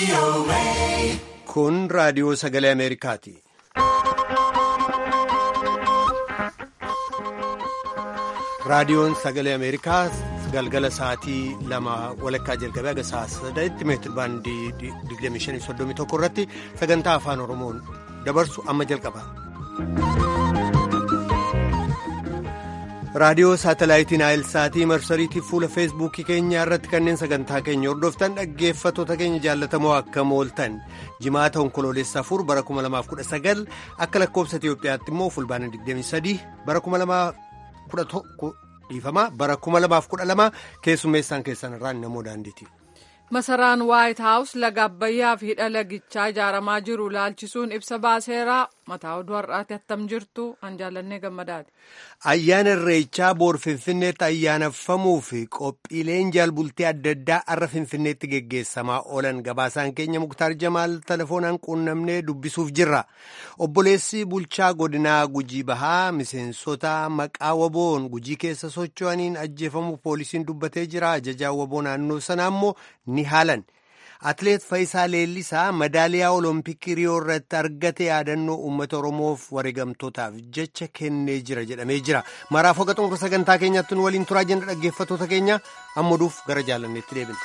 Kun raadiyoo sagalee Ameerikaati. Raadiyoon sagalee Ameerikaa galgala sa'aatii lama walakkaa jalqabee haga sa'a saddeetti meetir baandii 2531 irratti sagantaa afaan Oromoon dabarsu amma jalqaba. raadiyoo saatalaayitiin aayilsaatii marsariitii fuula feesbuukii keenyaa irratti kanneen sagantaa keenya hordoftan dhaggeeffattoota keenya jaallatamoo akkam ooltan jimaata onkoloolessa afur bara 2019 akka lakkoobsa itiyoophiyaatti immoo fulbaana 23 bara 2011 dhiifama bara 2012 keessummeessaan keessan irraan namoo daandiiti. masaraan waayit haawus laga abbayyaa fi hidha lagichaa ijaaramaa jiru laalchisuun ibsa baaseeraa mataa oduu har'aati attam jirtu an jaallannee gammadaati. ayyaana irreechaa boor finfinneetti ayyaaneffamuu fi qophiileen jaalbultii adda addaa har'a finfinneetti geggeessamaa oolan gabaasaan keenya muktaar jamaal telefoonaan quunnamnee dubbisuuf jirra obboleessi bulchaa godinaa gujii bahaa miseensota maqaa waboon gujii keessa socho'aniin ajjeefamuu poolisiin dubbatee jira ajajaa waboo naannoo sanaa immoo ni haalan. Atileet Faayisaa Leellisaa madaaliyaa Olompikii Riyoo irratti argate yaadannoo uummata Oromoof wareegamtootaaf jecha kennee jira jedhamee jira. Maraaf hoga xumura sagantaa keenyatti nu waliin turaa jenna dhaggeeffattoota keenya ammaduuf gara jaalanneetti deebina.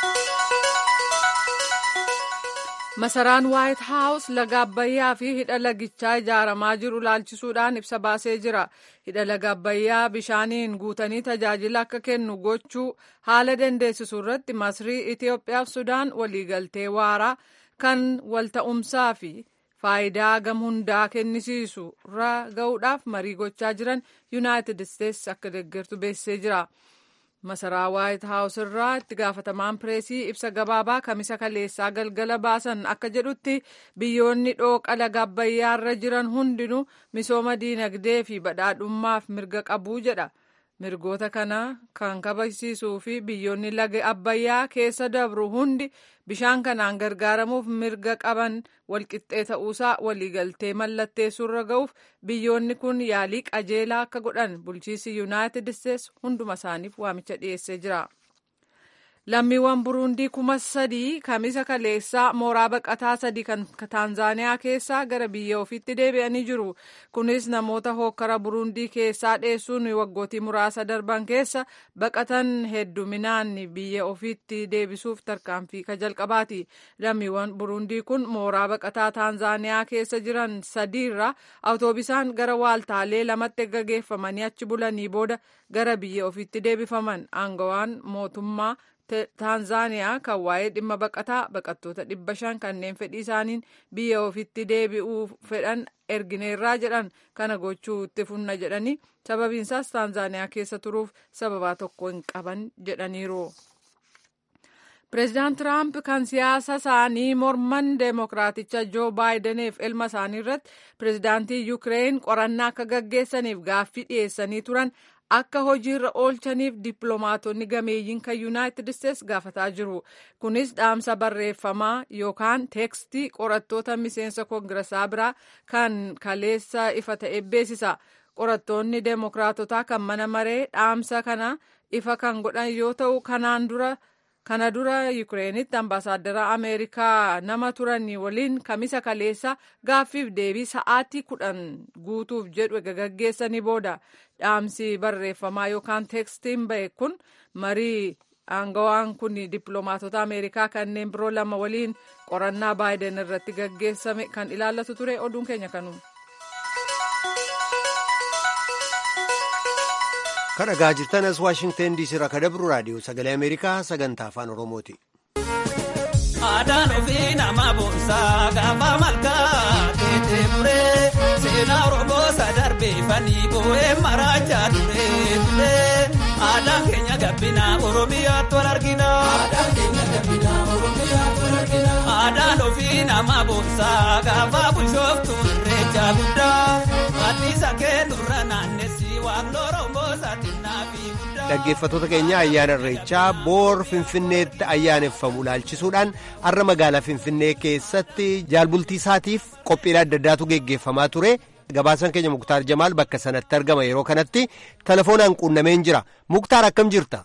Masaraan Waayit Haawus laga Abbayyaa fi hidha lagichaa ijaaramaa jiru laalchisuudhaan ibsa baasee jira. Hidha laga Abbayyaa bishaaniin guutanii tajaajila akka kennu gochuu haala dandeessisu irratti Masrii, Itiyoophiyaa fi Sudaan waliigaltee waaraa kan walta'umsaa fi faayidaa gam hundaa kennisiisu irra ga'uudhaaf marii gochaa jiran Yuunaayitid Isteetsi akka deeggartu beeksisee jira. masaraa waayit haawus irraa itti gaafatamaan pireesii ibsa gabaabaa kamisa kaleessaa galgala baasan akka jedhutti biyyoonni dhooqa laga abbayyaa irra jiran hundinuu misooma diinagdee fi badhaadhummaaf mirga qabuu jedha mirgoota kana kan kabachiisuu fi biyyoonni laga abbayyaa keessa dabru hundi bishaan kanaan gargaaramuuf mirga qaban walqixxee ta'uusaa waliigaltee mallatteessuurra ga'uuf biyyoonni kun yaalii qajeelaa akka godhan bulchiisi yuunaayitid isteetsi hunduma isaaniif waamicha dhiyeessee jira. lammiiwwan buruundii kuma sadii kamisa kaleessaa mooraa baqataa sadii kan taanzaaniyaa keessaa gara biyya ofiitti deebi'anii jiru kunis namoota hookkara buruundii keessaa dheessuun waggootii muraasa darban keessa baqatan hedduminaan biyya ofiitti deebisuuf tarkaanfii ka jalqabaati lammiiwwan buruundii kun mooraa baqataa taanzaaniyaa keessa jiran sadiirra awutoobisaan gara waaltaalee lamatti gaggeeffamanii achi bulanii booda gara biyya ofiitti deebifaman aangawaan mootummaa taanzaaniyaa kan waa'ee dhimma baqataa baqattoota dhibba shan kanneen fedhii isaaniin biyya ofitti deebi'uu fedhan ergineerraa jedhan kana gochuu itti funna jedhanii sababiinsaas taanzaaniyaa keessa turuuf sababaa tokko hin qaban jedhaniiru. Pireezidaant Tiraamp kan siyaasa isaanii morman deemokiraaticha Joo Baayidaniif ilma isaanii irratti pireezidaantii Yukireen qorannaa akka gaggeessaniif gaaffii dhiyeessanii turan akka hojiirra oolchaniif dippiloomaatonni gameeyyiin kan yuunaayitid isteetsi gaafataa jiru kunis dhaamsa barreeffamaa yookaan teekstii qorattoota miseensa koongirasaa biraa kan kaleessa ifa ta'e beeksisa qorattoonni deemokiraatotaa kan mana maree dhaamsa kana ifa kan godhan yoo ta'u kanaan dura kana dura yukireenitti ambaasaaddara ameerikaa nama turanii waliin kamisa kaleessa gaaffiif deebii sa'aatii kudhan guutuuf jedhu gaggeessanii booda dhaamsi barreeffamaa yookaan teekstiin ba'e kun marii aangawaan kun dippiloomaatota ameerikaa kanneen biroo lama waliin qorannaa baayiden irratti gaggeessame kan ilaallatu ture oduun keenya kanuma. kan dhagaa jirtan as waashingtan diisii irraa kan dabru raadiyoo sagalee ameerikaa sagantaa afaan oromooti. Aadaan ofii nama boonsaa gaafa malkaa keetee muree seenaa Oromoo sadarbeeffanii boo'ee maraachaa turee turee aadaan keenya gabbina Oromiyaatti wal argina. Aadaan keenya gabbina Oromiyaatti wal argina. Aadaan ofii nama boonsaa gaafa bulchooftu irreecha guddaa anniisa keenurra naannessi waaqni Oromoo saaxinnaa fi guddaa. Dhaggeeffattoota keenya ayyaana irreechaa boor finfinneetti ayyaaneffamu laalchisuudhaan har'a magaalaa finfinnee keessatti jaalbultii isaatiif qophiilee adda addaatu geggeeffamaa ture. Gabaasaan keenya Muktaar Jamaal bakka sanatti argama yeroo kanatti telefoonaan quunnameen jira. Muktaar akkam jirta?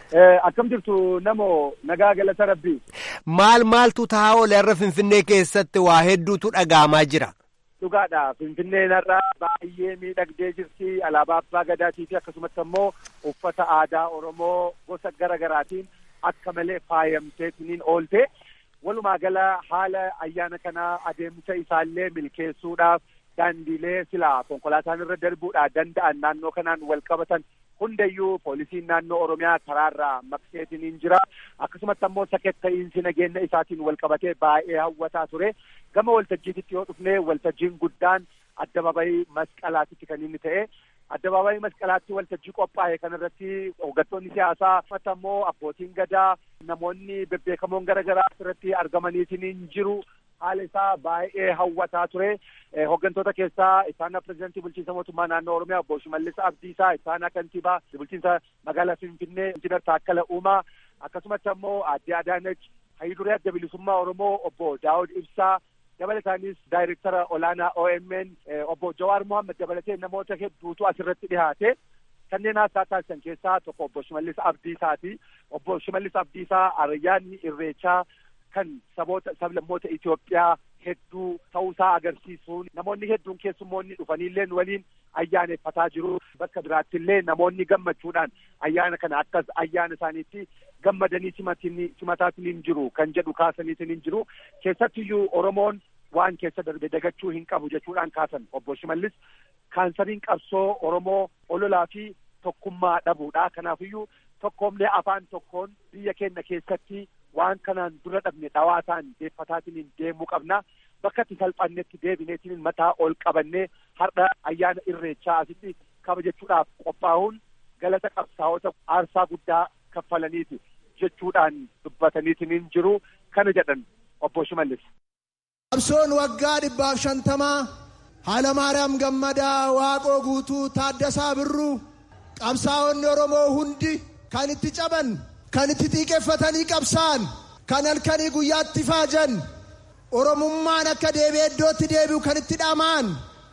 Akkam jirtu namoo nagaa galata rabbii. Maal maaltu taa'aa oole har'a Finfinnee keessatti waa hedduutu dhaga'amaa jira. Dhugaadha. Finfinneen har'a baay'ee miidhagdee jirti. Alaabaa abbaa gadaatii fi akkasumatti ammoo uffata aadaa Oromoo gosa gara garaatiin akka malee faayamteetiniin oolte. Walumaa gala haala ayyaana kanaa adeemsa isaallee milkeessuudhaaf daandiilee silaa konkolaataan irra darbuudhaa danda'an naannoo kanaan wal qabatan hundayyuu poolisiin naannoo Oromiyaa karaarraa maqseetiniin jira. Akkasumatti ammoo saketta'iinsi nageenya isaatiin wal qabatee baay'ee hawwataa ture. Gama waltajjiititti yoo dhufne waltajjiin guddaan addabaabayii masqalaatitti kan inni ta'e. Addabaabayii masqalaatti waltajjii qophaa'e kanarratti hooggantoonni siyaasaa uffata ammoo abbootiin gadaa namoonni bebbeekamoon gara garaa irratti argamaniitiin jiru. haala isaa baay'ee hawwataa ture. Hooggantoota keessaa isaana pirezidantii bulchiinsa mootummaa naannoo Oromiyaa obbo Shimallis Abdiisaa, isaana kantiibaa bulchiinsa magaalaa Finfinnee Injiinar Taakkala Uumaa akkasumatti ammoo aadde Adaanach Hayiduree Adda Bilisummaa Oromoo obbo Daawud Ibsaa dabalataanis daayirektara olaanaa OMN obbo Jawaar Mohaammed dabalatee namoota hedduutu asirratti dhihaate. Kanneen haasaa taasisan keessaa tokko obbo Shimallis Abdiisaati. Obbo Shimallis Abdiisaa ayyaanni irreechaa kan saboota sablammoota Itoophiyaa hedduu ta'uusaa agarsiisuun namoonni hedduun keessummoonni dhufaniillee waliin ayyaaneffataa jiru. Bakka biraattillee namoonni gammachuudhaan ayyaana kana akkas ayyaana isaaniitti gammadanii simataatiin jiru kan jedhu kaasaniitiin jiru. Keessattiyyuu Oromoon waan keessa darbe dagachuu hin qabu jechuudhaan kaasan obbo Shimallis kaansariin qabsoo Oromoo ololaa fi tokkummaa dhabuudha. Kanaafiyyuu tokkoomlee afaan tokkoon biyya keenya keessatti waan kanaan dura dhabne dhawaataan deeffataatiin deemuu qabna. Bakka itti salphannetti deebineetiin mataa ol qabannee har'a ayyaana irreechaa asitti kabajachuudhaaf qophaa'uun galata qabsaa'ota aarsaa guddaa kaffalaniiti jechuudhaan dubbataniitiin jiru kana jedhan obbo Shimallis. Qabsoon waggaa dhibbaaf shantamaa Haalamaariyaam Gammadaa Waaqoo Guutuu Taaddasaa Birruu qabsaa'onni Oromoo hundi kan itti caban kan itti xiiqeffatanii qabsaa'an kan halkanii guyyaatti faajan oromummaan akka deebi'ee iddootti deebi'u kan itti dhama'an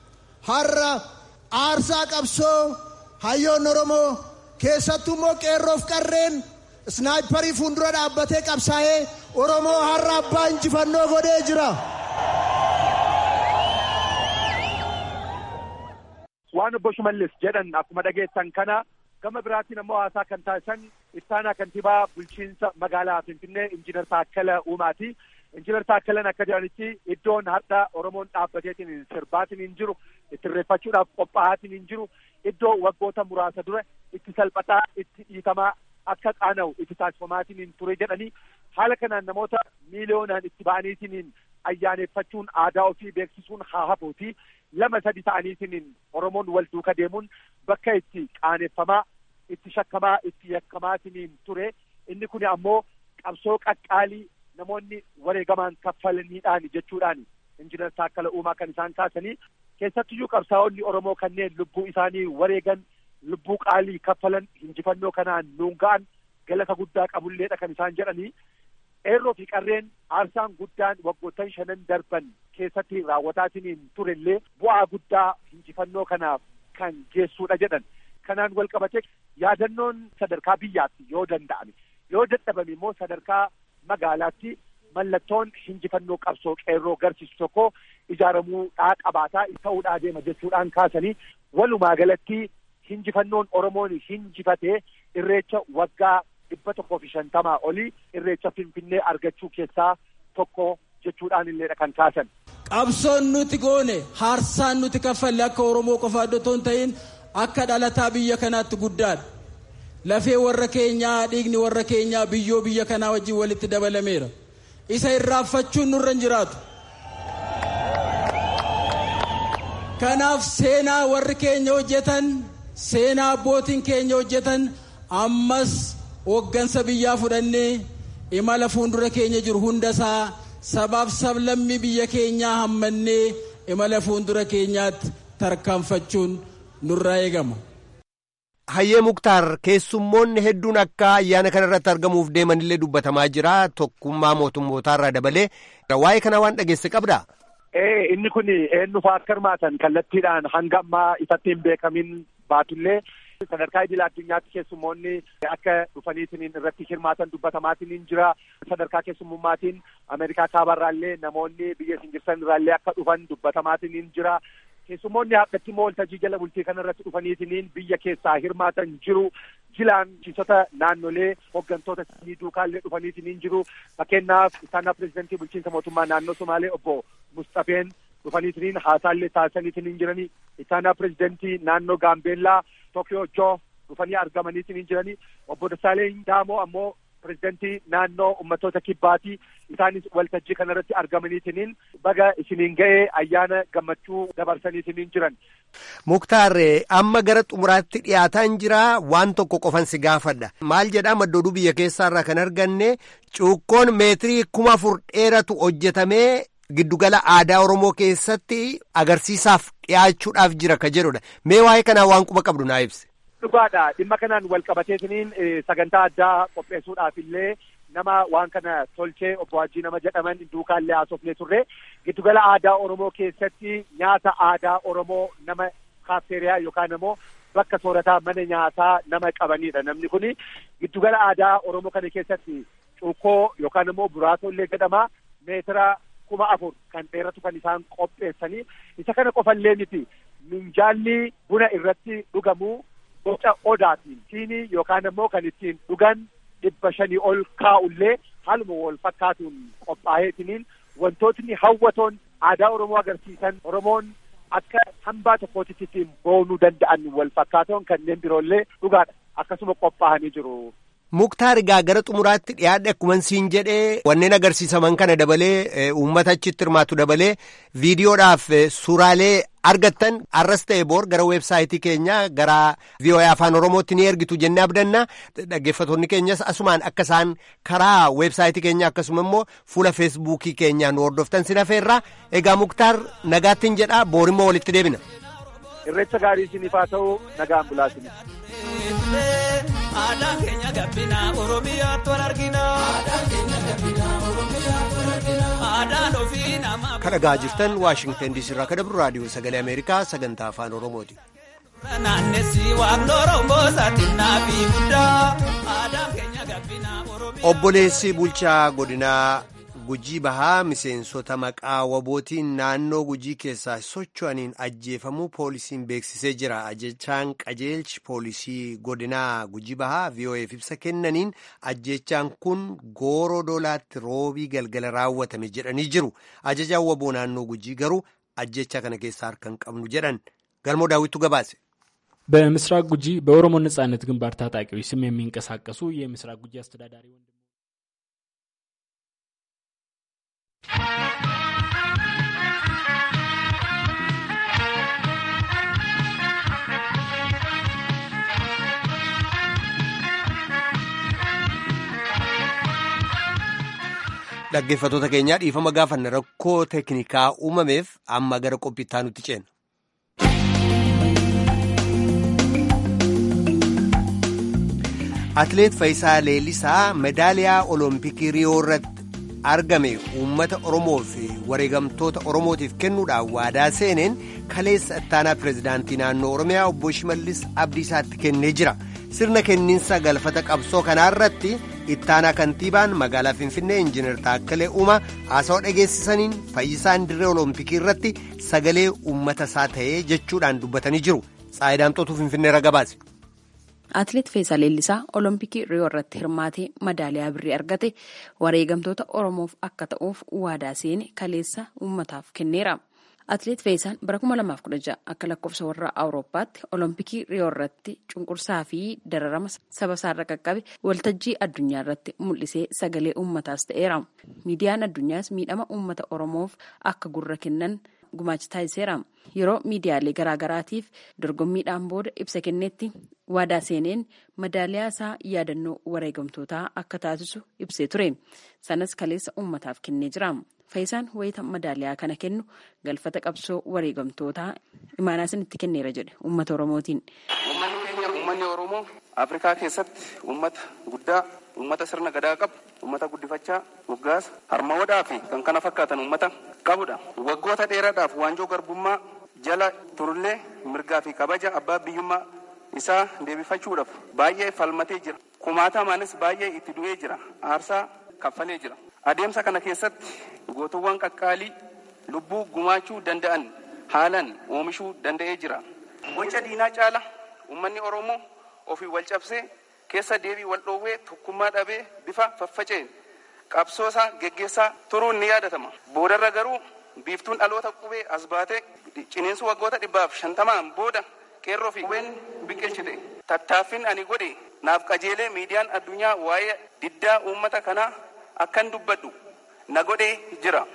har'a aarsaa qabsoo hayyoonni oromoo keessattuu immoo qeerroof qarreen isnaayiparii fuuldura dhaabbatee qabsaa'ee oromoo har'a abbaa injifannoo godhee jira. Waan obbo Shimallis jedhan akkuma dhageessan kana gama biraatiin ammoo haasaa kan taasisan ittaanaa kantiibaa bulchiinsa magaalaa Finfinnee Injiinar Taakkala Uumaati. Injiinar Taakkalan akka jedhanitti iddoon har'a Oromoon dhaabbateetiin sirbaatiin hin jiru itti irreeffachuudhaaf qophaa'aatiin hin jiru iddoo waggoota muraasa dura itti salphataa itti dhiitamaa akka qaana'u itti taasifamaatiin hin ture jedhanii haala kanaan namoota miiliyoonaan itti ba'aniitiin ayyaaneffachuun aadaa ofii beeksisuun haa hafuuti lama sadi ta'aniitiin Oromoon wal duuka deemuun bakka itti qaaneffamaa itti shakkamaa itti yakkamaatiin ture inni kun ammoo qabsoo qaqqaalii namoonni wareegamaan kaffalaniidhaan jechuudhaan injiinar Taakkala Uumaa kan isaan kaasanii keessattiyyuu qabsaa'onni Oromoo kanneen lubbuu isaanii wareegan lubbuu qaalii kaffalan injifannoo kanaan nuun ga'an galata guddaa qabulleedha kan isaan jedhanii qeerroo fi qarreen aarsaan guddaan waggoottan shanan darban keessatti raawwataatiin turellee bu'aa guddaa injifannoo kanaaf kan geessuudha jedhan kanaan wal qabate yaadannoon sadarkaa biyyaatti yoo danda'ame yoo dadhabame immoo sadarkaa magaalaatti mallattoon injifannoo qabsoo qeerroo garsiisu tokko ijaaramuudhaa qabaataa ta'uudhaa deema jechuudhaan kaasanii walumaa galatti injifannoon Oromoon injifatee irreecha waggaa dhibba tokkoo fi shantamaa olii irreecha Finfinnee argachuu keessaa tokko jechuudhaan illeedha kan kaasan. Qabsoon nuti goone haarsaan nuti kaffalle akka Oromoo qofa iddoo hin ta'in akka dhalataa biyya kanaatti guddaadha. Lafee warra keenyaa dhiigni warra keenyaa biyyoo biyya kanaa wajjin walitti dabalameera. Isa irraanfachuun nurra hin jiraatu. Kanaaf seenaa warri keenya hojjetan seenaa abbootiin keenya hojjetan ammas hooggansa biyyaa fudhannee imala fuuldura keenya jiru hundasaa sabaaf sablammii biyya keenyaa hammannee imala fuuldura keenyaatti tarkaanfachuun nurraa eegama. Hayyee Muktaar keessummoonni hedduun akka ayyaana kana irratti argamuuf deemanillee dubbatamaa jira tokkummaa mootummootaa irraa dabalee waa'ee kana waan dhageesse qabdaa? Ee inni kun eenyufaa akka hirmaatan kallattiidhaan hanga ammaa ifatti hin beekamin baatullee sadarkaa idil addunyaatti keessummoonni akka dhufaniitiin irratti hirmaatan dubbatamaatiin jira sadarkaa keessummummaatiin ameerikaa kaabarraallee namoonni biyya isin jirtan irraallee akka dhufan dubbatamaatiin jira keessummoonni akkatti waltajjii jala bultii kana irratti dhufaniitiin biyya keessaa hirmaatan jiru jilaan bulchiinsota naannolee hooggantoota sanii duukaallee dhufaniitiin jiru fakkeenyaaf isaanaa pirezidantii bulchiinsa mootummaa naannoo Somaalee obbo Mustafeen dhufaniitiin haasaallee taasisaniitiin jiranii isaanaa pirezidantii naannoo Gaambeellaa Tokyo Joo dhufanii argamaniitiin jiranii obbo Dassaaleen Daamoo ammoo pirezidantii naannoo ummatoota kibbaatii isaanis waltajjii kanarratti argamaniitiin baga isiniin ga'ee ayyaana gammachuu dabarsaniitiin jiran. Muktaar amma gara xumuraatti dhiyaataan jira waan tokko qofan si gaafadha maal jedhaa maddooduu biyya keessaarraa kan arganne cuukkoon meetirii kuma afur dheeratu hojjetamee giddugala aadaa Oromoo keessatti agarsiisaaf dhiyaachuudhaaf jira ka jedhudha mee waa'ee kanaa waan quba qabdu naa ibsi. Dhugaadha dhimma kanaan wal qabateetiniin sagantaa addaa qopheessuudhaaf illee nama waan kana tolchee obbo Hajii nama jedhaman duukaallee haasofnee turre giddugala aadaa Oromoo keessatti nyaata aadaa Oromoo nama kaafteeriyaa yookaan immoo bakka soorataa mana nyaataa nama qabanidha namni kuni giddugala aadaa Oromoo kana keessatti cuukkoo yookaan immoo buraatollee jedhama meetira kuma afur kan dheeratu kan isaan qopheessanii isa kana qofallee miti minjaalli buna irratti dhugamu boca odaatiin siinii yookaan immoo kan ittiin dhugan dhibba shanii ol kaa'ullee haaluma wal fakkaatuun qophaa'eetiniin wantootni hawwatoon aadaa Oromoo agarsiisan Oromoon akka hambaa tokkootitti ittiin boonuu danda'an wal fakkaatoon kanneen biroollee dhugaadha akkasuma qophaa'anii jiru. Muktaar egaa gara xumuraatti dhiyaadhe akkuma siin jedhee wanneen agarsiisaman kana dabalee uummata achitti hirmaatu dabalee viidiyoodhaaf suuraalee argattan arras ta'e boor gara weebsaayitii keenya gara VOA afaan oromootti ni ergitu jennee abdanna dhaggeeffattoonni keenyas asumaan akka isaan karaa weebsaayitii keenya akkasuma immoo fuula feesbuukii keenyaan hordoftan sin hafeerra egaa muktaar nagaattiin jedha boorimmoo walitti deebina. Irreecha gaarii isiniif haa ta'u nagaan bulaasinis. Aadaan keenya gabbina Oromiyaatti wal argina. Aadaan keenya gabbina Oromiyaatti wal argina. Aadaan ofii nama. Kan dhagaa jirtan Waashingtan DC irraa kan dabru raadiyoo sagalee Ameerikaa sagantaa afaan Oromooti. Naannessi waaqni Oromoo saaxinnaa fi guddaa. Aadaan keenya gabbina Oromiyaa. Obboleessi bulchaa godinaa Gujii Bahaa miseensota maqaa wabootiin naannoo Gujii keessaa socho'aniin ajjeefamuu poolisiin beeksisee jira. Ajjechaan qajeelchi poolisii godinaa Gujii Bahaa VOA'f ibsa kennaniin ajjechaan kun gooroo doolaatti roobii galgala raawwatame jedhanii jiru. Ajajaan waboo naannoo Gujii garuu ajjecha kana keessaa harka hin qabnu jedhan. Galmoo daawwittu gabaase. በምስራቅ ጉጂ በኦሮሞ ነጻነት ግንባር ታጣቂዎች ስም የሚንቀሳቀሱ የምስራቅ ጉጂ አስተዳዳሪ ወንድ Dhaggeeffattoota keenyaa dhiifama gaafanna rakkoo teeknikaa uumameef amma gara qophiittaa nutti ceena. Atileet Faayisaa Leellisaa medaaliyaa Olompikii Riyoo irratti argame uummata Oromoo fi wareegamtoota Oromootiif kennuudhaan waadaa seeneen kaleessa ittaanaa pireezidaantii naannoo Oromiyaa obbo Shimallis Abdiisaatti kennee jira. Sirna kenniinsa galfata qabsoo kanaa irratti ittaanaa kantiibaan magaalaa Finfinnee Injiinar Taakkalee Uumaa haasawaa dhageessisaniin fayyisaan dirree Olompikii irratti sagalee uummata isaa ta'ee jechuudhaan dubbatanii jiru. Tsaayidaamxootuu Finfinnee irra gabaase. Atileet Faayisaa Leellisaa Olompikii Riyoo irratti hirmaatee madaaliyaa birrii argate wareegamtoota Oromoof akka ta'uuf waadaa seene kaleessa uummataaf kenneera. Atileet Faayisaan bara 2016 akka lakkoofsa warra Awurooppaatti Olompikii Riyoo irratti cunqursaa fi dararama saba isaarra qaqqabe waltajjii addunyaa irratti mul'isee sagalee uummataas ta'eera. Miidiyaan addunyaas miidhama uummata Oromoof akka gurra kennan gumaacha taasiseera. Yeroo miidiyaalee garaagaraatiif dorgommiidhaan booda ibsa kennetti waadaa seeneen madaaliyaa isaa yaadannoo wareegamtootaa akka taasisu ibsee ture. Sanas kaleessa uummataaf kennee jira. Faayisaan wayita madaaliyaa kana kennu galfata qabsoo wareegamtootaa imaanaa itti kenneera jedhe uummata Oromootiin. Uummanni keenya uummanni Oromoo Afrikaa keessatti uummata guddaa, uummata sirna gadaa qabu, uummata guddifachaa, moggaasa, harmoodaa fi kan kana fakkaatan uummata qabudha. Waggoota dheeraadhaaf waanjoo garbummaa jala turullee mirgaa fi kabaja abbaa biyyummaa isaa deebifachuudhaaf baay'ee falmatee jira. Kumaatamaanis baay'ee itti du'ee jira. Aarsaa kaffalee jira. Adeemsa kana keessatti gootuwwan qaqqaalii lubbuu gumaachuu danda'an haalan oomishuu danda'ee jira. Boca diinaa caala uummanni Oromoo ofii wal cabsee keessa deebii wal dhoowwee tokkummaa dhabee bifa faffaceen qabsoosaa geggeessaa turuun ni yaadatama. Boodarra garuu biiftuun dhaloota qubee as baatee ciniinsu waggoota dhibbaaf shantamaan booda qeerroo fi qubeen biqilchite. Tattaaffin ani godhe naaf qajeelee miidiyaan addunyaa waa'ee diddaa uummata kanaa akkan dubbadhu na godhee jira.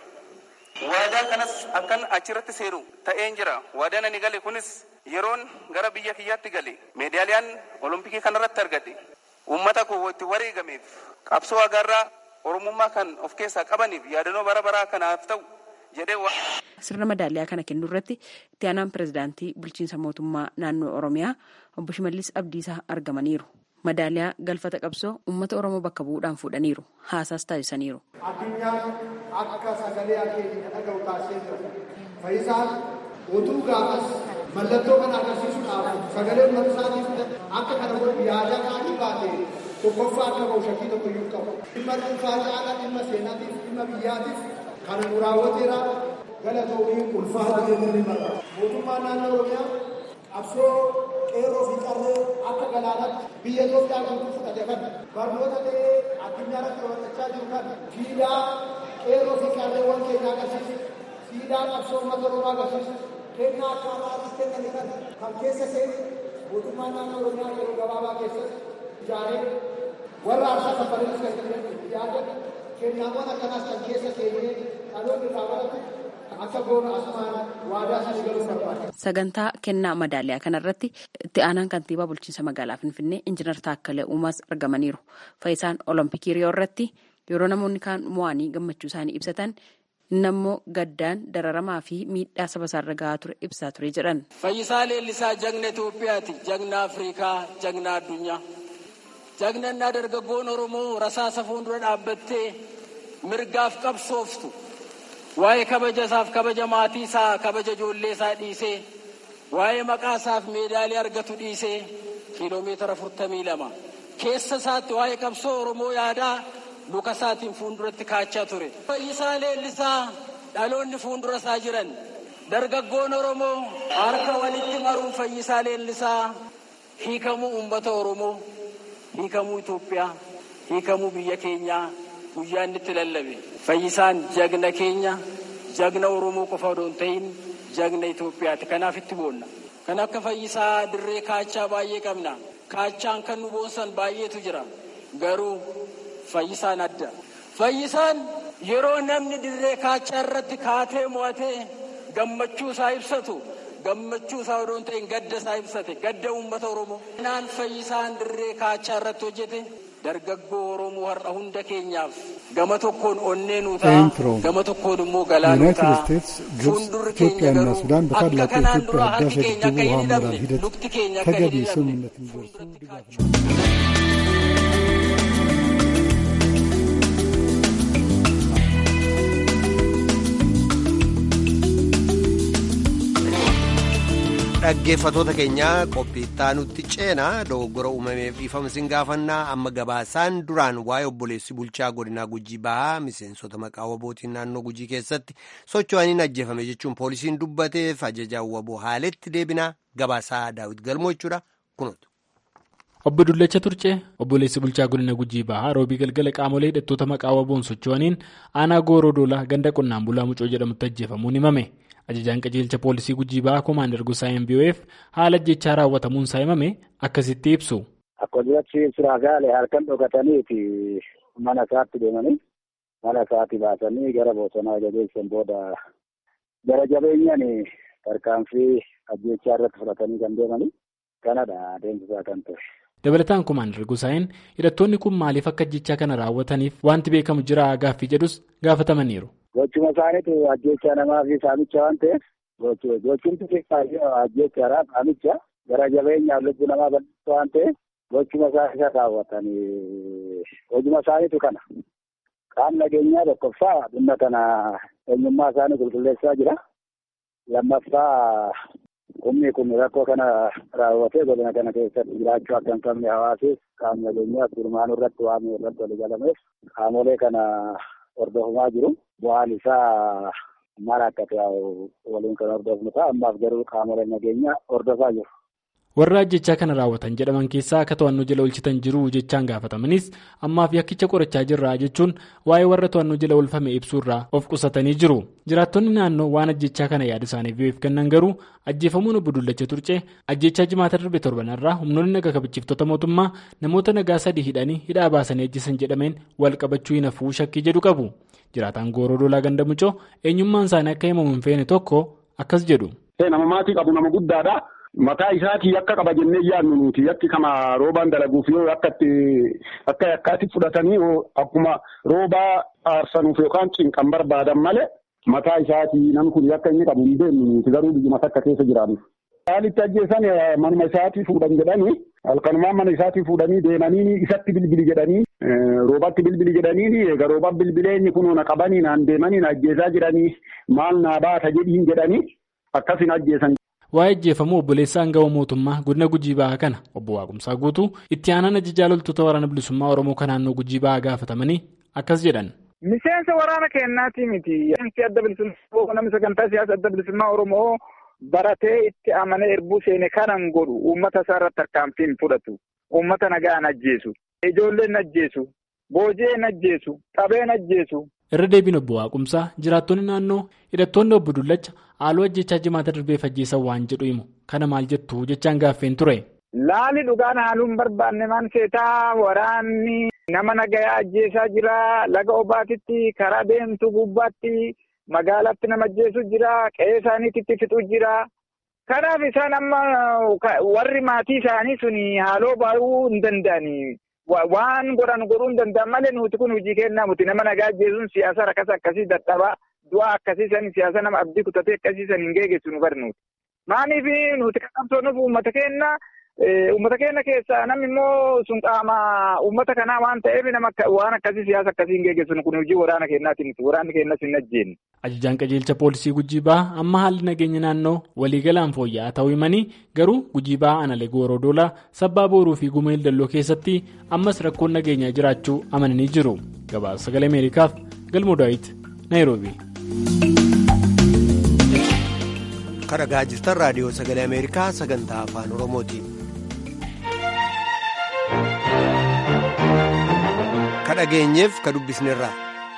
Waadaa kanas akkan achirratti seeru ta'een jira. Waadaan ani gale kunis yeroon gara biyya kiyyaatti gale meedaaliyaan olompikii kanarratti argadhe uummata koo itti wareegameef qabsoo agarraa oromummaa kan of keessaa qabaniif yaadannoo bara baraa kanaaf ta'u jedhee Sirna madaaliyaa kana kennuu irratti itti aanaan pirezidaantii bulchiinsa mootummaa naannoo Oromiyaa obbo Shimallis Abdiisaa argamaniiru. Madaaliyaa galfata qabsoo uummata Oromoo bakka bu'uudhaan fuudhaniiru. Haasaas taasisaniiru. Addunyaan akka sagalee akeekii dhaga'u taasisee jira. Fayyisaan utuu gaafas mallattoo kana agarsiisuudhaaf sagalee uummata isaatiif akka kana godhu yaada kaanii baate tokkoffaa akka bahu shakkii tokko iyyuu qabu. Dhimma dhuunfaa caalaa dhimma seenaatiif dhimma biyyaatiif kana nu raawwateera galatoomii ulfaata jennee ni marra. Mootummaan naannoo Oromiyaa qabsoo qeerroo fi qarree akka galaanaatti biyya Itoophiyaa guutuu fudhate kan barnoota ta'ee addunyaa irratti raawwachaa jiru kan siidaa qeerroo fi qarreewwan keenyaa agarsiisu siidaa qabsoo uummata Oromoo agarsiisu kennaa akka alaabaa kenname kan kan keessa seenu mootummaan naannoo Oromiyaa yeroo gabaabaa keessatti ijaaree warra aarsaa kaffalees kan ijaaree kennaawwan akkanaas kan keessa seenee dhaloonni irraa baratu akka goona asumaan waadaa sana galuu barbaada. Sagantaa kennaa madaaliyaa kanarratti itti aanaan kantiibaa bulchiinsa magaalaa Finfinnee Injiinar Taakkalee Uumaas argamaniiru. Faayisaan Olompikii Riyoo irratti yeroo namoonni kaan mo'anii gammachuu isaanii ibsatan inni ammoo gaddaan dararamaa fi miidhaa saba isaarra gahaa ture ibsaa ture jedhan. Fayyisaa Leellisaa jagna Itoophiyaati. Jagna Afrikaa, jagna addunyaa. Jagnannaa dargaggoon Oromoo rasaasa fuuldura dhaabbattee mirgaaf qabsooftu. Waa'ee kabaja isaaf kabaja maatii isaa kabaja ijoollee isaa dhiisee waa'ee maqaa isaaf meedaalii argatu dhiisee kiiloomeetira afurtamii lama keessa isaatti waa'ee qabsoo Oromoo yaadaa luka isaatiin fuulduratti kaachaa ture. Fayyisaa leellisaa dhaloonni fuuldura isaa jiran dargaggoon Oromoo harka walitti maruun fayyisaa leellisaa hiikamuu uummata Oromoo hiikamuu Itoophiyaa hiikamuu biyya keenyaa guyyaa inni itti lallabe. Fayyisaan jagna keenya jagna Oromoo qofa odoo hin ta'in jagna Itoophiyaati. Kanaaf itti boonna. Kan akka fayyisaa dirree kaachaa baay'ee qabna. Kaachaan kan nu boonsan baay'eetu jira. Garuu fayyisaan adda. Fayyisaan yeroo namni dirree kaachaa irratti kaatee mo'atee gammachuu isaa ibsatu gammachuu isaa odoo hin ta'in gadda isaa ibsate gadda uummata Oromoo. Kanaan fayyisaan dirree kaachaa irratti hojjete dargaggoo Oromoo har'a hunda keenyaaf gama tokkoon onnee nuu ta'a gama tokkoon immoo galaa nuu ta'a fuuldurri keenya garuu akka kanaan dura harki keenya akka hin hidhamne lukti keenya akka hin hidhamne fuulduratti kaachuu. dhaggeeffatoota keenyaa qophiittaa nutti ceenaa dogoggora uumameef dhiifama sin gaafannaa amma gabaasaan duraan waa'ee obboleessi bulchaa godinaa gujii bahaa miseensota maqaa wabootiin naannoo gujii keessatti socho'aniin ajjeefame jechuun poolisiin dubbateef ajajaan waboo haaletti deebinaa gabaasaa daawit galmoo jechuudha kunuutu. Obbo Dullacha Turcee obboleessi bulchaa godina Gujii Bahaa roobii galgala qaamolee hidhattoota maqaa waboon socho'aniin aanaa gooroo doolaa ganda qonnaan bulaa mucoo jedhamutti ajjeefamuun himame. Ajajaan qajeelcha poolisii Gujii Bahaa Komaander Gusaayeen BOF haala ajjechaa raawwatamuun isaa himame akkasitti ibsu. Akkasumas suuraa gaale halkan dhokataniiti mana isaatti deemanii mana isaatti baasanii gara bosonaa jabeessan booda gara jabeenyaan tarkaanfii ajjechaa irratti fudhatanii kan deemanii kanadha adeemsisaa kan ture. Dabalataan Komaander Gusaayeen hidhattoonni kun maaliif akka ajjechaa kana raawwataniif wanti beekamu jira gaaffii jedhus gaafatamaniiru. Gochuma isaaniitu ajjecha namaa fi saamicha waan ta'eef gochumti xiqqaa ajjechaadha saamicha gara jabeenyaaf lubbuu namaa bal'isuu waan ta'eef gochuma isaa isa raawwatanii hojuma isaaniitu kana. Qaamni nageenyaa tokkoffaa dhimma kana eenyummaa isaanii qulqulleessaa jira. Lammaffaa Humni kun rakkoo kana raawwatee godina kana keessatti jiraachuu akka hin qabne hawaasis qaamni nageenyaas gurmaanuu irratti waan irratti walii galameef qaamolee kana hordofamaa jiru. Bu'aan isaa maal akka ta'u waliin kan hordofnu ta'a. Ammaaf garuu qaamoleen nageenyaa hordofaa jiru. warra ajjechaa kana raawwatan jedhaman keessaa akka to'annoo jala oolchitan jiru jechaan gaafatamanis ammaaf yakkicha qorachaa jirra jechuun waa'ee warra to'annoo jala oolfame ibsuurraa of qusatanii jiru jiraattonni naannoo waan ajjechaa kana yaada isaaniif yoo kennan garuu ajjeefamuun obbo Dullacha Turcee ajjechaa jimaata darbe torbanarraa humnoonni naga kabachiiftota mootummaa namoota nagaa sadii hidhanii hidhaa baasanii ajjeesan jedhameen wal qabachuu hin hafuu shakkii jedhu qabu jiraataan gooroo dolaa ganda mucoo eenyummaan isaanii akka himamu hin feene tokko akkas jedhu. nama maatii qabu nama guddaadha. Mataa isaatii akka qaba jennee yaadnu nuti yakki kama roobaan dalaguuf yoo akka akka yakkaatti fudhatanii akkuma roobaa aarsanuuf yookaan cinqan barbaadan malee mataa isaatii namni kun yakka inni qabu hin beeknu nuti garuu biyyuma takka keessa jiraannu. Haalitti ajjeesan manuma isaatii fuudhan jedhanii halkanumaan mana isaatii fuudhanii deemanii isatti bilbili jedhanii roobatti bilbili jedhanii egaa roobaan bilbileenyi kun na qabanii naan deemanii na ajjeesaa jiranii maal naa baata jedhiin jedhanii akkasin ajjeesan. Waa'ee ajjeefamuu obboleessa aangawa mootummaa godina Gujii Bahaa kana obbo Waaqumsaa guutuu itti aanaan ajajaa loltoota waraana bilisummaa Oromoo kan naannoo Gujii Bahaa gaafatamanii akkas jedhan. Miseensa waraana keenyaati miti. Miseensi adda bilisummaa namni sagantaa siyaasa adda bilisummaa Oromoo baratee itti amanee erbuu seene kanan godhu uummata isaa irratti tarkaanfii hin fudhatu. Uummata nagaan ajjeesu. Ijoolleen ajjeesu. Boojeen ajjeesu. Qabeen ajjeesu. Irra deebiin obbo Waaqumsaa jiraattonni naannoo hidhattoonni obbo Dullacha haaloo ajjechaa jimaata darbee fajjeessan waan jedhu himu kana maal jettu jechaan gaaffeen ture. Laali dhugaan haaluu hin barbaanne maan seetaa waraanni nama nagayaa ajjeesaa jira laga obaatitti karaa deemtu gubbaatti magaalaatti nama ajjeesu jira qe'ee isaaniitti fixu jira. Kanaaf isaan amma warri maatii isaanii suni haaloo baay'uu hin danda'ani. Waan godhan godhuu hin danda'an malee nuti kun hojii kennaa muti nama nagaa ajjeesuun siyaasa rakkasa akkasii dadhabaa du'a akkasii san siyaasa nama abdii kutatee akkasii san hin geeggessu nu barnuuti. Maaliif nuti kan qabsoonuuf uummata keenya uummata keenya keessaa namni immoo sun qaama uummata kanaa waan ta'eef nama waan akkasii siyaasa akkasii hin geeggessu kun hojii waraana keenyaati miti waraanni keenyas hin ajjeenye. Ajajaan qajeelcha poolisii Gujii Bahaa amma haalli nageenya naannoo waliigalaan fooyya'aa ta'uu himanii garuu Gujii Bahaa Analee Gooroo Doolaa Sabbaa Booruu fi Gumeel Dalloo keessatti ammas rakkoon nageenyaa jiraachuu amananii jiru. Gabaasa sagalee Ameerikaaf Galmoo Daawit Naayiroobii. Kan dhagaa jirtan raadiyoo sagalee Ameerikaa sagantaa afaan Oromooti. Ka dhageenyeef ka dubbisnerraa.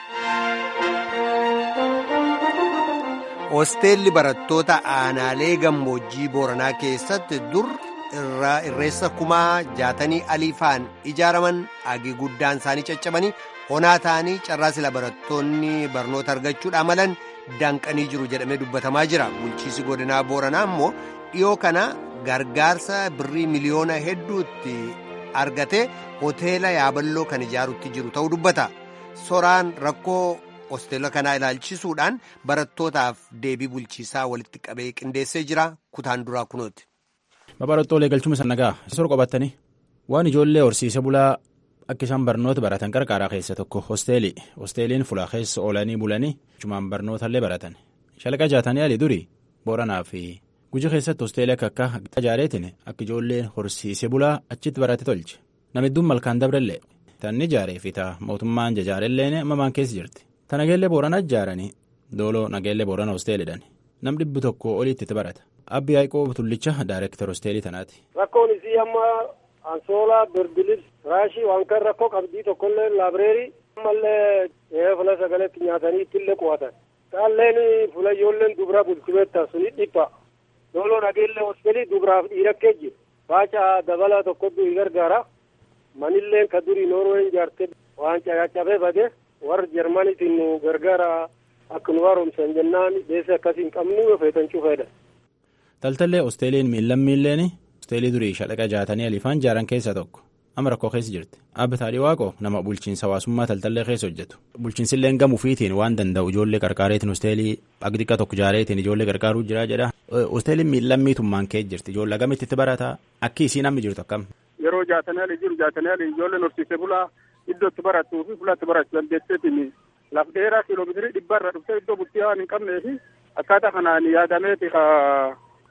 Hosteelli barattoota aanaalee gammoojjii Booranaa keessatti dur irreessa kumaa jaatanii aliifaan ijaaraman agi guddaan isaanii caccabanii honaa ta'anii carraa sila barattoonni barnoota argachuudha malan danqanii jiru jedhamee dubbatamaa jira. Bulchiisi godinaa Booranaa immoo dhiyoo kana gargaarsa birrii miliyoona hedduutti argatee hoteela yaaballoo kan ijaarutti jiru ta'uu dubbata. Soraan rakkoo hosteela kanaa ilaalchisuudhaan barattootaaf deebii bulchiisaa walitti qabee qindeessee jira kutaan duraa kunooti. Babarottoolee galchuma sana nagaa sor qabatanii waan ijoollee horsiise bulaa akka isaan barnoota baratan qarqaaraa keessa tokko hosteelii hosteeliin fulaa keessa oolanii bulanii cumaan barnootaallee baratan shalaqa jaatanii alii durii booranaa fi guji keessatti hosteelii akka akka tajaareetiin akka ijoolleen horsiise bulaa achitti barate tolche namidduun malkaan dabrellee tanni ijaaree fi ta'a mootummaan jajaarellee mamaan keessa jirti. Ta nageellee booranaa ijaaranii dooloo nageellee boorana hosteelidhaan nam dhibbi tokko oliitti itti barata abbi yaaqoo tullicha daayireektar hosteelii tanaati. Rakkoon isii amma ansoolaa birbilis raashii waan kan rakkoo qabdii tokkollee laabireerii ammallee fula sagaleetti nyaatanii ittillee qo'atan. Taalleen fula ijoolleen dubra bulchimeetta suni dhipha. Dooloo nageellee hosteelii dubraaf dhiirakkee jiru. Baaca dabala tokkotu i gargaara. Manilleen ka durii Noorween ijaarte waan caccabee bade. warra jarmaniitiin nu gargaara akka nu haaromsan jennaan deesee akkasii hin qabnu feetan cufeedha. Taltallee hosteeliin miillan miilleen hosteelii durii shalaqa jaatanii alifaan ijaaran keessaa tokko amma rakkoo keessa jirti. Abbi Taadhii Waaqoo nama bulchiinsa hawaasummaa taltallee keessa hojjetu. Bulchiinsillee gamuufiitiin waan danda'u ijoollee qarqaareetiin hosteelii agdiqa tokko ijaareetiin ijoollee qarqaaruu jira jedha. Hosteeliin miillan miitummaan kee jirti ijoollee agamitti itti barataa akki isiin amma jirtu akkam. Yeroo jaatanii alii jiru jaatanii alii ijoolleen horsiisee bulaa iddoo itti barattuu fi fuula itti barachuu dandeesseetiin laf dheeraa kiiloomeetirii dhibba irra dhuftee iddoo bultii waan hin qabnee fi akkaataa kanaan yaadameeti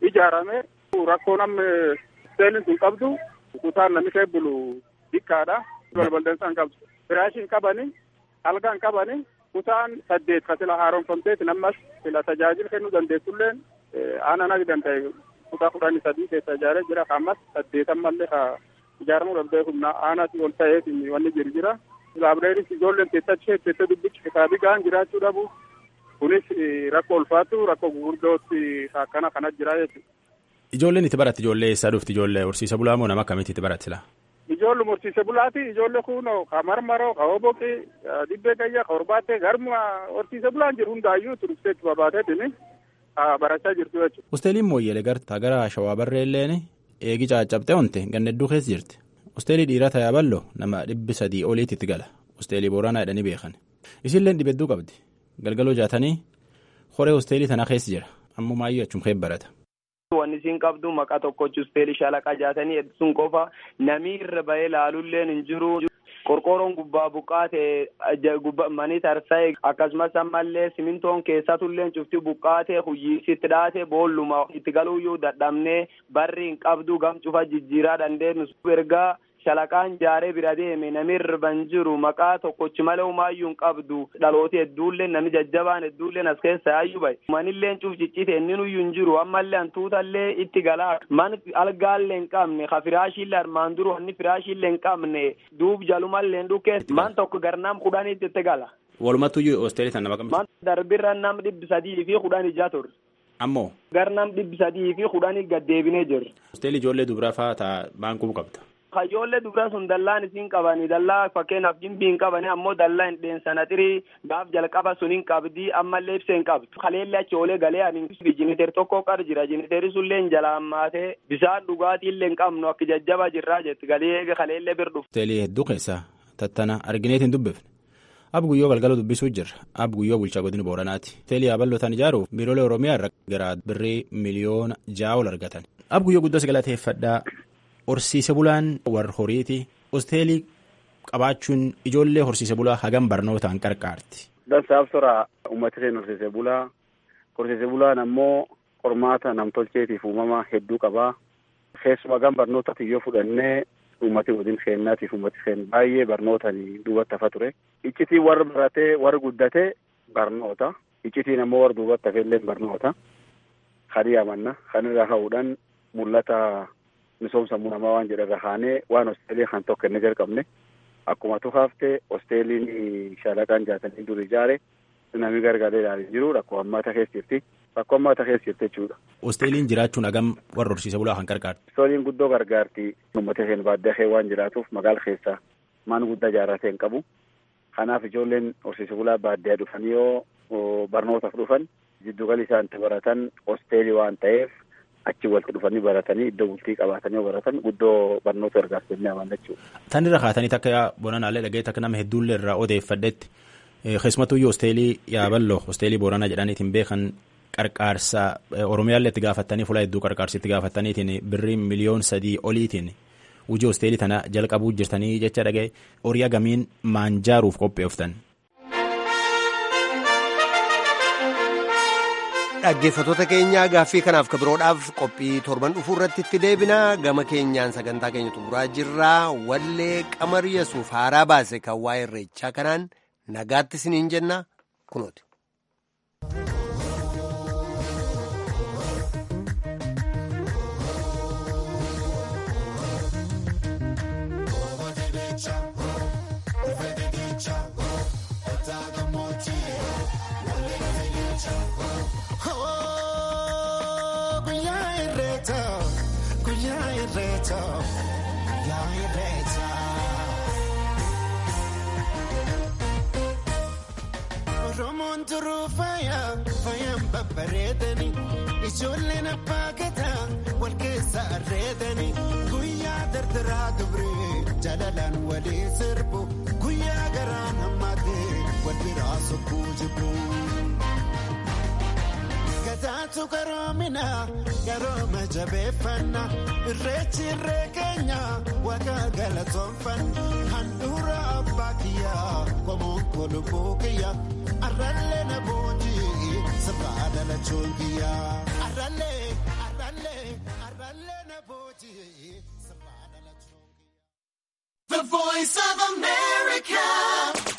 ijaarame rakkoo namni hosteelin sun qabdu kutaan namni kee bulu xiqqaadha balballeessaan qabdu firaashiin qabani algaan qabani kutaan saddeet ka sila haaromfamteeti nammas sila tajaajila kennuu dandeessulleen aanan akka danda'e kutaa kudhanii sadii keessa ijaaree jira ka ammas saddeetan mallee ka ijaaramuu danda'e humna aanaatii ol ta'eef wanni jiru jira laabireeris ijoolleen teessachuu teessee dubbichi kitaabii gahaan jiraachuu dhabu kunis rakkoo ulfaatu rakkoo gurguddootti akkana kana jira jechuudha. Ijoolleen itti baratti ijoollee eessaa dhufti ijoollee horsiisa bulaa moo nama akkamitti itti baratti laa? Ijoollee horsiise bulaati ijoollee kunoo ka marmaroo ka hoboqi dibbee gayyaa ka horbaattee garma horsiise bulaan jiru hundaayyuu turistee itti babaateetini barachaa jirtu jechuudha. Hosteeliin mooyyeelee gartaa gara shawaa barree illeen eegi caccabxee onte ganna hedduu keessa jirti. Hosteelii dhiiraa tayaa ballo nama dhibbi sadii oliitti itti gala. Hosteelii booranaa jedhanii beekan. Isilleen dhibedduu qabdi. Galgaloo jaatanii horee hosteelii tanaa keessa jira. Ammoo maayyuu achum kee barata. Wanni isiin qabdu maqaa tokkochi hosteelii shalaqa jaatanii sun qofa namni irra bahee laalulleen hin jiru. Qorqoorroon gubbaa buqqaate manii tarsa'e akkasumas ammallee simintoon keessatullee cufti buqqaate huyyiisi itti dhaate boolluma itti galuuyyuu dadhabnee barri hin qabdu gam cufa jijjiiraa dandeenyu ergaa shalaqaan jaaree bira deeme namni irra hin jiru maqaa tokkochi malee humaayyuu hin qabdu dhalooti hedduullee namni jajjabaan hedduullee as keessa yaayyuu bahe manillee cuf ciccite inni nuyyuu hin jiru ammallee hantuutallee itti galaa man algaallee hin qabne ka firaashiillee armaan duru wanni firaashiillee hin qabne duub jalumallee hin dhukkee man tokko garnaam kudhaniitti itti gala. Walumattuyyuu hosteelii tan nama Man darbirra nam dhibbi sadii fi kudhan ijaa ture. Ammoo. Garnam dhibbi sadii fi kudhanii gaddeebinee jirra. Hosteelii ijoollee dubaraa fa'aa ta'a baankuu qabda. Ijoollee dubaraa sun dallaan isiin qabani dallaa fakkeenyaaf jimbii hin qabani ammoo dallaa hin dheensana xirii gaaf jalqaba sun hin qabdi ammallee ibsee hin qabdu. Kaleellee achi oolee galee ani jiniteer tokko qar jira jiniteerri sunillee hin jalaan maatee bisaan dhugaatiillee hin qabnu akka jajjaba jirraa jetti galee kaleellee bir dhufu. Hosteelii hedduu keessaa tattana argineet hin dubbifne. Ab guyyoo galgala dubbisuu jirra. Ab guyyoo bulchaa godina Booranaati. Hosteelii yaaballotaan ijaaruuf biiroolee Oromiyaa irra gara birrii miliyoona ja'a ol argatan. Ab guyyoo guddaa galateeffadhaa. Horsiise bulaan warra horiiti. Hosteelii qabaachuun ijoollee horsiise bulaa hagam barnootaan qarqaarti. Dansaaf sora uummata isheen horsiise bulaa. Horsiise bulaan ammoo qormaata namtolcheetiif uumama hedduu qabaa. Keessumaa hagam barnootatti yoo fudhannee uummati waliin seennaatiif uummati seen baay'ee barnootaan duubatti hafa ture. Iccitiin warra baratee warra guddatee barnoota. Iccitiin ammoo warra duubatti hafellee barnoota. Kan yaamanna. Kan irraa ka'uudhaan mul'ata. misoomsa sammuu namaa waan jedharra kaanee waan hosteelii kan tokko inni jalqabne akkuma tufaafte hosteeliin shaalaqaan jaatanii dur ijaare namni gargaaree ilaalee jiru rakkoo ammaata keessa jirti rakkoo ammaata keessa jirti jechuudha. Hosteeliin jiraachuun hagam warra horsiise bulaa kan gargaarti. Hosteeliin guddoo gargaarti uummata isheen baadiyyaa waan jiraatuuf magaala keessa maan guddaa ijaarratee hin qabu. Kanaaf ijoolleen horsiise bulaa baadiyyaa dhufanii yoo barnootaaf dhufan jidduugalli isaan itti baratan hosteelii waan ta'eef achi walitti dhufanii baratanii iddoo bultii qabaatanii baratan guddoo barnoota gargaarsa jennee amanna jechuudha. Tan irra kaatanii takka boranaallee dhageetti akka nama hedduullee irraa odeeffadhetti keessumattuyyuu hosteelii yaaballoo hosteelii booranaa jedhaniitiin beekan qarqaarsa oromiyaallee itti gaafattanii fuula hedduu qarqaarsa itti gaafattaniitiin birrii miliyoon sadii oliitiin hojii hosteelii tana jalqabuu jirtanii jecha dhaga'e horii agamiin maanjaaruuf qopheeftan. dhaggeeffatoota keenyaa gaaffii kanaaf kabiroodhaaf qophii torban dhufuu irratti itti deebina gama keenyaan sagantaa keenya xumuraa jirraa wallee qamar yesuuf haaraa baase kan waa'ee irreechaa kanaan nagaatti isiniin jenna kunooti. Oromoon turuu faayaa faayaan babbareedanii ijoolleen abbaa gadaa wal keessa arreedanii guyyaa dardaraa dubree jaalalaan walii sirbu guyyaa garaa namaatee wal biraa sokkuu jibbu. Gadaatu garoomina garooma jabeeffanna irreechi irree keenya waaqa galatoonfanna handhuura abbaa kiyyaa qomoon kolubbuu kiyyaa arrallee na boojii sirraa dhalachuun kiyyaa arrallee arrallee. ammallee na booji'e sirraa dhalachuu. The voice of America.